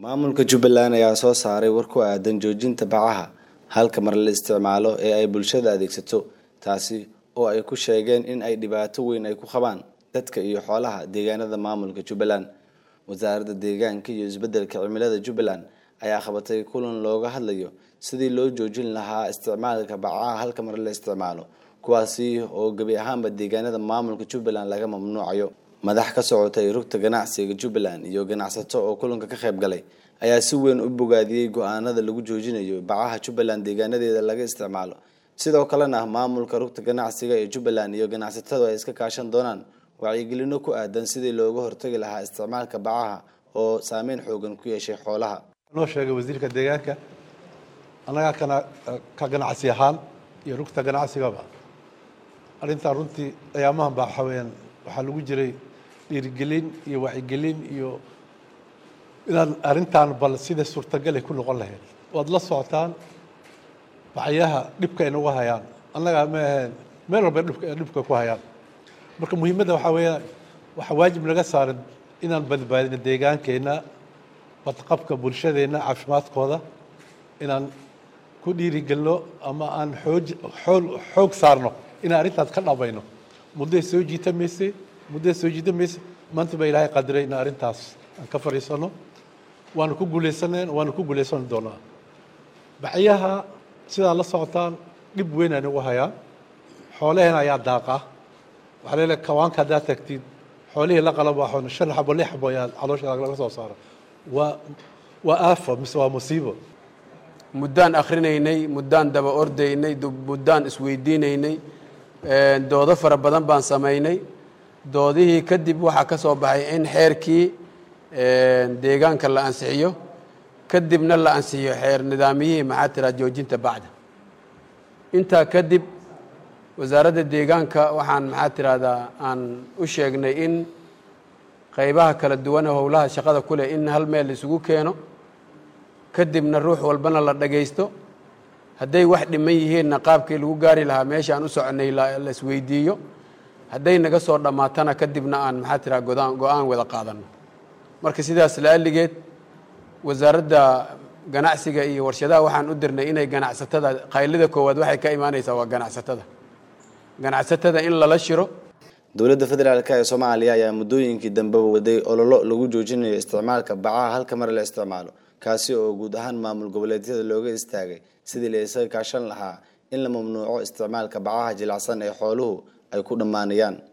maamulka jubbaland ayaa soo saaray war ku aadan joojinta bacaha halka mar la isticmaalo ee ay bulshada adeegsato taasi oo ay ku sheegeen in ay dhibaato weyn ay ku qabaan dadka iyo xoolaha deegaanada maamulka jubbaland wasaaradda deegaanka iyo isbeddelka cimilada jubbaland ayaa qabatay kulan looga hadlayo sidii loo joojin lahaa isticmaalka bacaha halka mar la isticmaalo kuwaasi oo gebi ahaanba deegaanada maamulka jubbaland laga mamnuucayo madax ka socotay rugta ganacsiga jubbaland iyo ganacsato oo kulanka ka qayb galay ayaa si weyn u bogaadiyey go-aanada lagu joojinayo bacaha jubbaland deegaanadeeda laga isticmaalo sidoo kalena maamulka rugta ganacsiga ee jubbaland iyo ganacsatadu ay iska kaashan doonaan wacyigelino ku aadan sidii looga hortagi lahaa isticmaalka bacaha oo saameyn xoogan ku yeeshay xoolaha noo sheegay wasiirka deegaanka annagaa kana ka ganacsi ahaan iyo rugta ganacsigaba arrintaa runtii ayaamahan baa waxaa weyaan waxaa lagu jiray dhiirigelin iyo wacyigelin iyo inaan arrintaan bal sida suurtagalay ku noqon lahayd waad la socotaan bacyaha dhibka ay nagu hayaan annagaa ma aheen meel walba dhibka dhibka ku hayaan marka muhiimadda waxaa weeyaan waxaa waajib naga saaran inaan badbaadino deegaankeenna badqabka bulshadeenna caafimaadkooda inaan ku dhiirigelno ama aan xooj xool xoog saarno inaan arrintaas ka dhabayno mudday soo jiita mayse mudday soo jiita mayse maanta baa ilaahay qadiray in arrintaas aan ka fadhiisano waanu ku guulaysaneen waanu ku guulaysan doonaa bacyaha sidaa la socotaan dhib weyn ay nagu hayaan xoolaheena ayaa daaqa waxaa leedahay kawaanka haddaad tagtid xoolihii la qalab waxoon shan xabo lix xabo ayaa caloosha laga soo saaro waa waa aafo mise waa musiibo muddaan akhrinaynay muddaan daba ordaynay muddaan isweydiinaynay doodo fara badan baan samaynay doodihii kadib waxaa ka soo baxay in xeerkii deegaanka la ansixiyo kadibna la ansixiyo xeer nidaamiyihii maxaa tiraa joojinta bacda intaa kadib wasaaradda deegaanka waxaan maxaa tiraahdaa aan u sheegnay in qaybaha kala duwan ee howlaha shaqada ku leh in hal meel isugu keeno kadibna ruux walbana la dhagaysto hadday wax dhiman yihiinna qaabkii lagu gaari lahaa meesha aan u soconay la isweydiiyo hadday naga soo dhammaatana kadibna aan maxaa tiraa godaan go-aan wada qaadano marka sidaas la'alligeed wasaaradda ganacsiga iyo warshadaha waxaan u dirnay inay ganacsatada qaylida koowaad waxay ka imaanaysaa waa ganacsatada ganacsatada in lala shiro dowladda federaalk ee soomaaliya ayaa muddooyinkii dambeba waday ololo lagu joojinayo isticmaalka bacaha halka mar la isticmaalo kaasi oo guud ahaan maamul goboleedyada looga istaagay sidii la isaga kaashan lahaa in la mamnuuco isticmaalka bacaha jilicsan ee xooluhu ay ku dhammaanayaan